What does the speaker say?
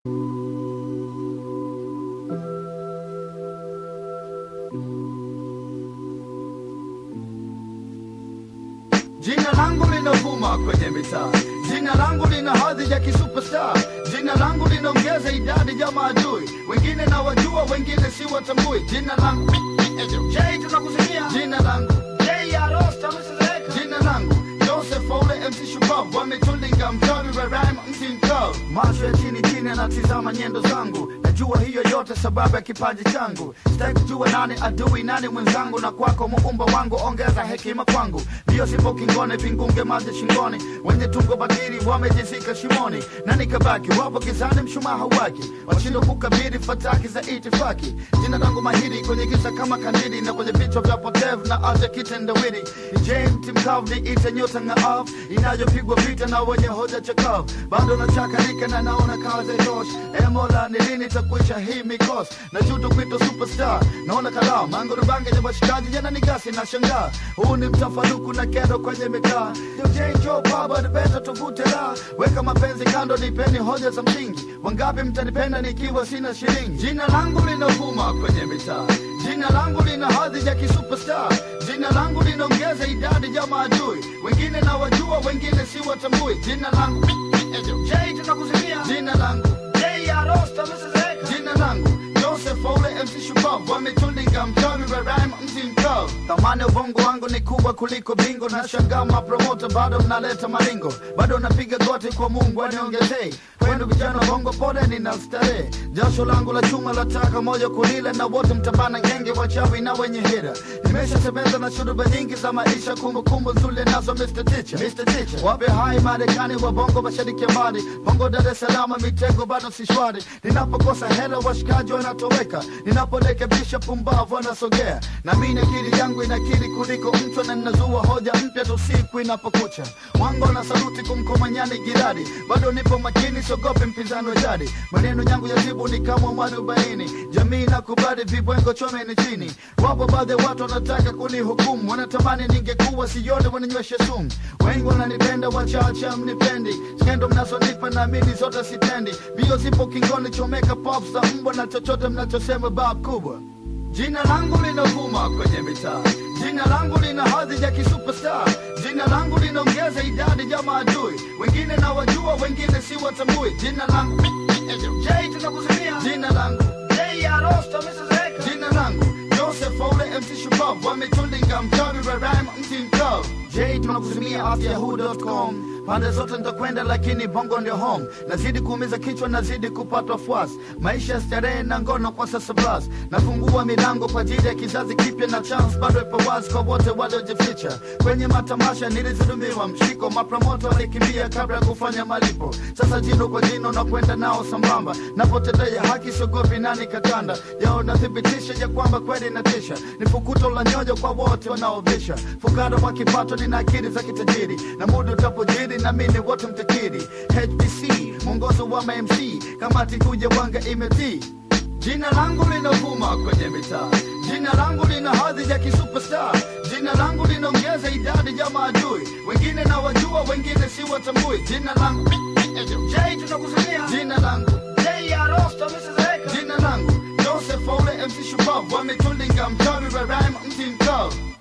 Jina langu linavuma kwenye mitaa, jina langu lina hadhi ya kisuperstar, jina langu linaongeza idadi ya maadui, wengine na wajua, wengine si watambui. Jina langu J, tunakusikia jina langu J Arosta, msizeeka jina langu Joseph Ole MC Shupavu wametulinga mchawi wa rhyme mti mkavu, macho ya chini chini anatizama nyendo zangu, najua hiyo yote sababu ya kipaji changu. Sitaki kujua nani adui nani mwenzangu, na kwako muumba wangu, ongeza hekima kwangu. Mbio sipo kingone, vingunge maji shingoni, wenye tungo batiri wamejizika shimoni, na nikabaki wapo gizani, mshumaa hauwaki, washindwa kukabili fataki za itifaki. Jina langu mahiri kwenye giza kama kandili, na kwenye vichwa vya potevu na aja kitendawili. J mti mkavu ni ite nyota ng'aavu inayopigwa vita na wenye hoja chakavu, bado nachakarika na naona kazi tosh. E Mola, ni lini takwisha hii mikosi na juto kwito superstar? Naona kalaa mangurubange ya washikaji jana ni gasi na shangaa, huu ni mtafaruku na kero kwenye mitaa. DJ Joe baba nipenda tuvute la weka mapenzi kando, nipeni hoja za msingi. Wangapi mtanipenda nikiwa sina shilingi? Jina langu linavuma kwenye mitaa, jina langu lina hadhi ya kisuperstar, jina langu linaongeza idadi ya maadui, wengine na wajua, wengine si watambui. Jina langu J, tunakusikia jina langu J Arosta, msizeeka jina langu Joseph Ole MC Shupavu wametulinga mchawi wa rhyme mti mkavu. Thamani ya ubongo wangu ni kubwa kuliko bingo, na shangaa mapromota bado mnaleta malingo, bado napiga goti kwa Mungu aniongezee kwenu vijana bongo, pole nina starehe, jasho langu la chuma lataka moja kulila, na wote mtabana ngenge wachawi na wenye hira. Nimeshasemeza na shuruba nyingi za maisha, kumbukumbu nzuri nazo Mr. Teacher, Mr. Teacher. Wape hai Marekani wa bongo mashariki ya mbali, bongo Dar es Salaam, mitego bado si shwari. Ninapokosa hela washikaji wanatoweka, ninaporekebisha pumbavu wanasogea, na mimi akili yangu inakili kuliko mchwa, na ninazua hoja mpya tu siku inapokucha. Mwango na saluti kumkomanyani jirani, bado nipo makini, siogopi mpinzani wa jadi. Maneno yangu ya jibu ni kama mwarobaini, jamii na kubali vibwengo chome ni chini. Wapo baadhi ya watu wanataka kunihukumu, wanatamani ningekuwa sione, wananyweshe sumu. Wengi wananipenda, wachache mnipendi, skendo mnazonipa naamini zote sitendi. Bio zipo kingoni, chomeka pops za mbwa na chochote mnachosema bab kubwa. Jina langu linavuma kwenye mitaa, jina langu lina hadhi ya kisuperstar, jina langu linaongeza idadi ya maadui, wengine na wajua, wengine si watambui. Jina langu J, tunakusikia jina langu J Arosta, msizeeka jina langu Joseph Ole MC Shupavu wametulinga mchawi wa rhyme mti mkavu. J tunakusimia afyahoo.com pande zote nitakwenda, lakini bongo ndio home. Nazidi kuumiza kichwa, nazidi kupatwa fuasi, maisha ya starehe na ngono kwa sasa blas. Nafungua milango kwa ajili ya kizazi kipya, na chance bado ipo wazi kwa wote waliojificha kwenye matamasha. Nilizulumiwa mshiko, mapromoto walikimbia kabla ya kufanya malipo. Sasa jino kwa jino na kwenda nao sambamba, napotendea haki siogopi nani katanda yao, nathibitisha ya kwamba kweli natisha. Ni fukuto la nyoyo kwa wote wanaovisha, fukara wa kipato, nina akili za kitajiri, na muda utapojiri na mimi wote mtakiri. HBC mwongozo wa MC, kamati kuja wanga imetii Jina langu linavuma kwenye mitaa, jina langu lina hadhi ya kisuperstar, jina langu linaongeza idadi ya maadui, wengine na wajua, wengine si watambui. Jina langu J, tunakusikia jina langu J Arosta, msizeeka jina langu Joseph Ole MC Shupavu wametulinga mchawi wa rhyme mti mkavu.